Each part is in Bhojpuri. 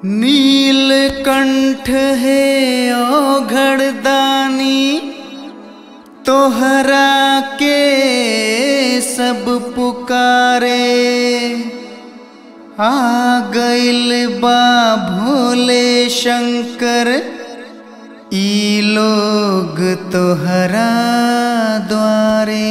नीलकंठ है औघड़दानी तोहरा के सब पुकारे आ गइल बा भोले शंकर ई लोग तोहरा द्वारे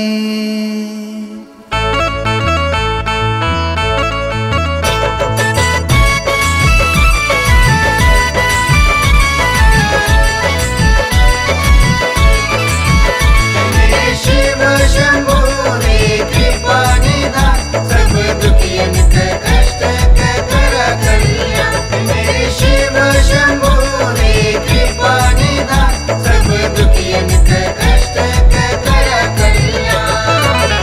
शिव शंभो रे कृपा निधान सब दुखियन के कष्ट के कर कल्याण मेरे शिव शंभो रे कृपा निधान सब दुखियन के कष्ट के कर कल्याण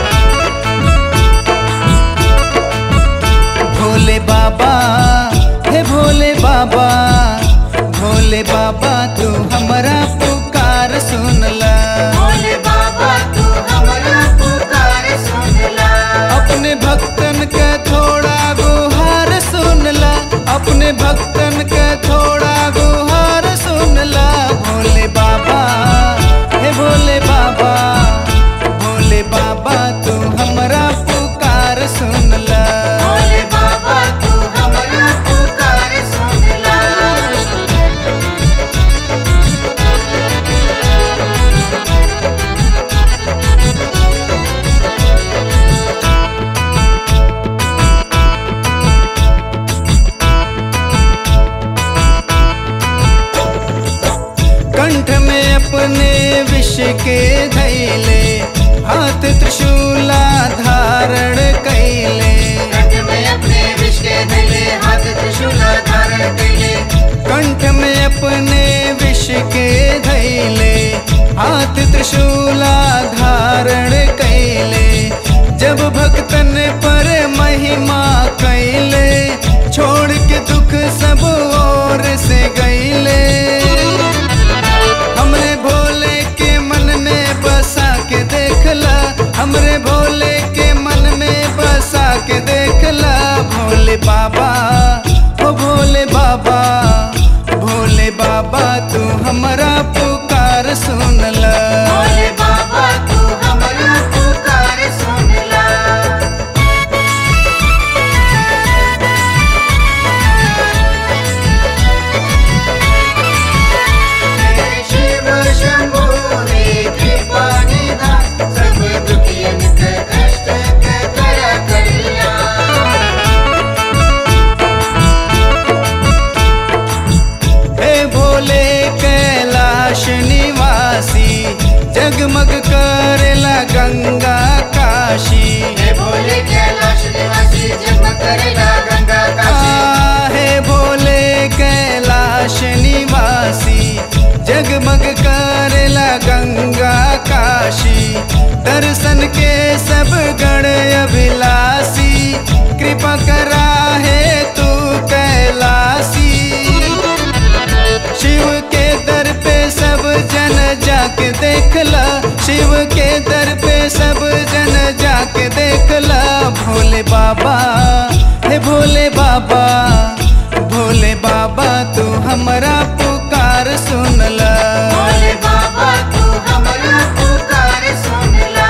भोले बाबा हे भोले बाबा भोले बाबा तू हमारा पुकार सुनला भोले बाबा तू हमारा पुकार सुन ला अपने भक्तन का थोड़ा गुहार सुनला अपने भक्तन का थोड़ा गुहार सुनला भोले बाबा हे भोले बाबा भोले बाबा तू हमारा पुकार सुनला भोले बाबा तू हमारा पुकार सुन ला कंठ में अपने विष के धैले हाथ त्रिशूला धारण कैले कंठ में अपने विष के धैले हाथ त्रिशूल धारण कैले कंठ में अपने विष के धैले हाथ त्रिशूला धारण कैले जब भक्तन पर महिमा कैले छोड़ के दुख सब और से गैले हमरे भोले के मन में बसा के देखला हमरे भोले के मन में बसा के देखला भोले बाबा ओ भोले बाबा भोले बाबा तू हमारा पुकार सुनला भोले बाबा तू हमारा पुकार सुन ला मेरे शिव शंभो रे कृपा निधान सब दुखियन के कष्ट के कर कल्याण हे भोले कैलाश निवासी जगमग करेला गंगा काशी हे भोले कैलाश निवासी जन्म करेला गंगा काशी आ, हे भोले कैलाश निवासी जगमग करेला गंगा काशी दर्शन के सब गण अभिलाषी कृपा करा है तू कैलाशी शिव के दर पे सब जन जाके देखला शिव के दर पे सब जन जाके देखला भोले बाबा हे भोले बाबा भोले बाबा तू हमारा पुकार सुनला भोले बाबा तू हमारा पुकार सुन ला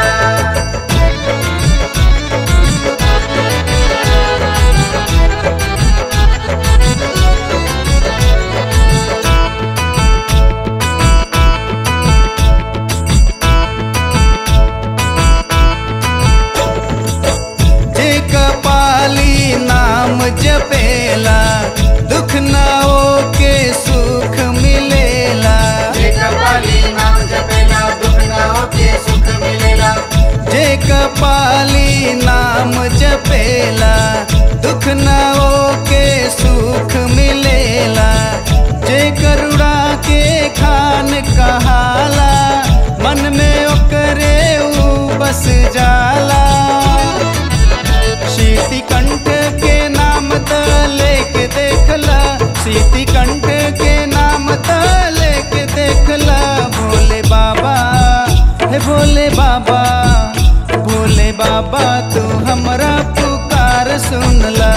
जे कपाली नाम जपेला दुख ना हो के सुख मिलेला जे कपाली नाम जपेला दुख ना होके सुख मिलेला जे कपाली नाम जपेला दुख ना हो के सुख मिलेला जे करुणा के खान कहाला मन में ओकरे ऊ बस जाला शीति कंठ के नाम त लेके देखला शीति कंठ के नाम त लेके देखला भोले बाबा हे भोले बाबा भोले बाबा तू हमरा पुकार सुनला